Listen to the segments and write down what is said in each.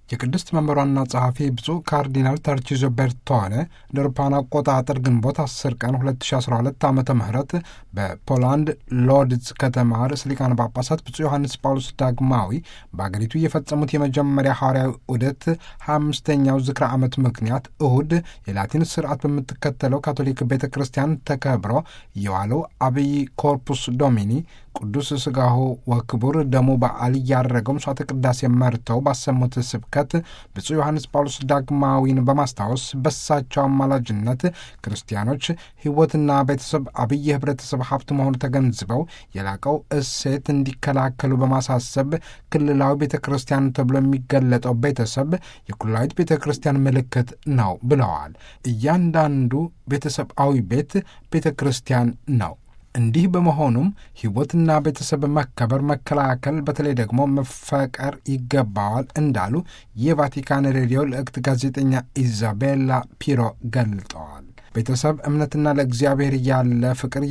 የቅድስት መንበሯና ጸሐፊ ብፁዕ ካርዲናል ተርቺዞ ቤርቶኔ እንደ አውሮፓውያን አቆጣጠር ግንቦት 10 ቀን 2012 ዓ ም በፖላንድ ሎድዝ ከተማ ርዕሰ ሊቃነ ጳጳሳት ብፁዕ ዮሐንስ ጳውሎስ ዳግማዊ በአገሪቱ የፈጸሙት የመጀመሪያ ሐዋርያዊ ዑደት 25ኛው ዝክረ ዓመት ምክንያት እሁድ የላቲን ስርዓት በምትከተለው ካቶሊክ ቤተ ክርስቲያን ተከብሮ የዋለው አብይ ኮርፑስ ዶሚኒ ቅዱስ ሥጋሁ ወክቡር ደሙ በዓል እያደረገው ምሥዋዕተ ቅዳሴ መርተው ባሰሙት ስብከት ብፁዕ ዮሐንስ ጳውሎስ ዳግማዊን በማስታወስ በሳቸው አማላጅነት ክርስቲያኖች ሕይወትና ቤተሰብ አብይ የኅብረተሰብ ሀብት መሆኑ ተገንዝበው የላቀው እሴት እንዲከላከሉ በማሳሰብ ክልላዊ ቤተ ክርስቲያን ተብሎ የሚገለጠው ቤተሰብ የኩላዊት ቤተ ክርስቲያን ምልክት ነው ብለዋል። እያንዳንዱ ቤተሰባዊ ቤት ቤተ ክርስቲያን ነው። እንዲህ በመሆኑም ሕይወትና ቤተሰብ መከበር፣ መከላከል፣ በተለይ ደግሞ መፈቀር ይገባዋል እንዳሉ የቫቲካን ሬዲዮ ልዕክት ጋዜጠኛ ኢዛቤላ ፒሮ ገልጠዋል። ቤተሰብ እምነትና ለእግዚአብሔር ያለ ፍቅር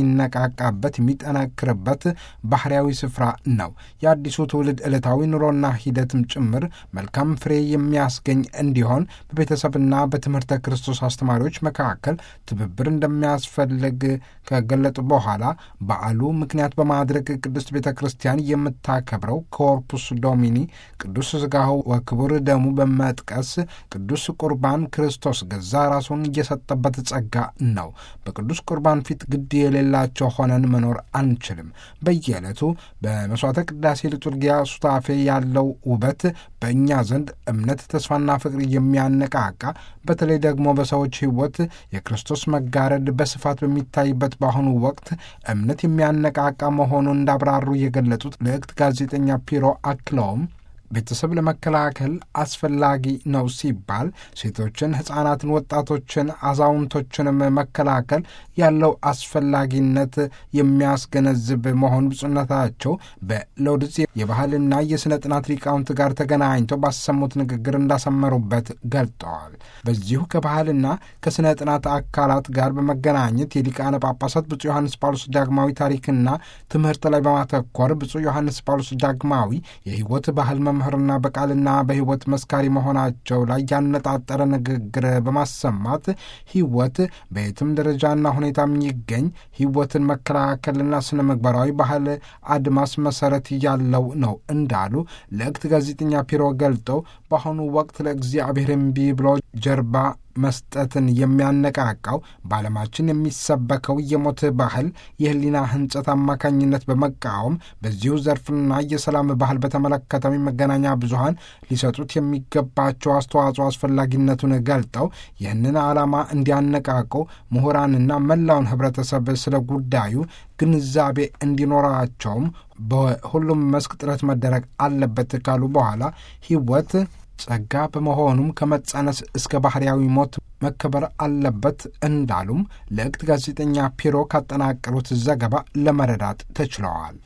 የሚነቃቃበት የሚጠነክርበት ባህርያዊ ስፍራ ነው። የአዲሱ ትውልድ ዕለታዊ ኑሮና ሂደትም ጭምር መልካም ፍሬ የሚያስገኝ እንዲሆን በቤተሰብና በትምህርተ ክርስቶስ አስተማሪዎች መካከል ትብብር እንደሚያስፈልግ ከገለጡ በኋላ በዓሉ ምክንያት በማድረግ ቅድስት ቤተ ክርስቲያን የምታከብረው ኮርፑስ ዶሚኒ ቅዱስ ሥጋሁ ወክቡር ደሙ በመጥቀስ ቅዱስ ቁርባን ክርስቶስ ገዛ ራሱን እየሰጠበት ጸጋ ነው። በቅዱስ ቁርባን ፊት ግድ የሌላቸው ሆነን መኖር አንችልም። በየዕለቱ በመሥዋዕተ ቅዳሴ ሊturጊያ ሱታፌ ያለው ውበት በእኛ ዘንድ እምነት፣ ተስፋና ፍቅር የሚያነቃቃ በተለይ ደግሞ በሰዎች ሕይወት የክርስቶስ መጋረድ በስፋት በሚታይበት በአሁኑ ወቅት እምነት የሚያነቃቃ መሆኑን እንዳብራሩ የገለጹት ልዕክት ጋዜጠኛ ፒሮ አክለውም ቤተሰብ ለመከላከል አስፈላጊ ነው ሲባል ሴቶችን፣ ሕፃናትን፣ ወጣቶችን፣ አዛውንቶችንም መከላከል ያለው አስፈላጊነት የሚያስገነዝብ መሆን ብፁዕነታቸው በሎድዝ የባህልና የሥነ ጥናት ሊቃውንት ጋር ተገናኝተው ባሰሙት ንግግር እንዳሰመሩበት ገልጠዋል። በዚሁ ከባህልና ከሥነ ጥናት አካላት ጋር በመገናኘት የሊቃነ ጳጳሳት ብፁዕ ዮሐንስ ጳውሎስ ዳግማዊ ታሪክና ትምህርት ላይ በማተኮር ብፁዕ ዮሐንስ ጳውሎስ ዳግማዊ የሕይወት ባህል መምህርና በቃልና በሕይወት መስካሪ መሆናቸው ላይ ያነጣጠረ ንግግር በማሰማት ሕይወት በየትም ደረጃና ሁኔታ የሚገኝ ሕይወትን መከላከልና ስነ ምግባራዊ ባህል አድማስ መሰረት ያለው ነው እንዳሉ ለእክት ጋዜጠኛ ፒሮ ገልጠው በአሁኑ ወቅት ለእግዚአብሔር እምቢ ብሎ ጀርባ መስጠትን የሚያነቃቃው በዓለማችን የሚሰበከው የሞት ባህል የሕሊና ሕንጸት አማካኝነት በመቃወም በዚሁ ዘርፍና የሰላም ባህል በተመለከተው መገናኛ ብዙኃን ሊሰጡት የሚገባቸው አስተዋጽኦ አስፈላጊነቱን ገልጠው ይህንን ዓላማ እንዲያነቃቁ ምሁራንና መላውን ኅብረተሰብ ስለ ጉዳዩ ግንዛቤ እንዲኖራቸውም በሁሉም መስክ ጥረት መደረግ አለበት ካሉ በኋላ ሕይወት ጸጋ በመሆኑም ከመጸነስ እስከ ባህርያዊ ሞት መከበር አለበት እንዳሉም ለእክት ጋዜጠኛ ፒሮ ካጠናቀሩት ዘገባ ለመረዳት ተችለዋል።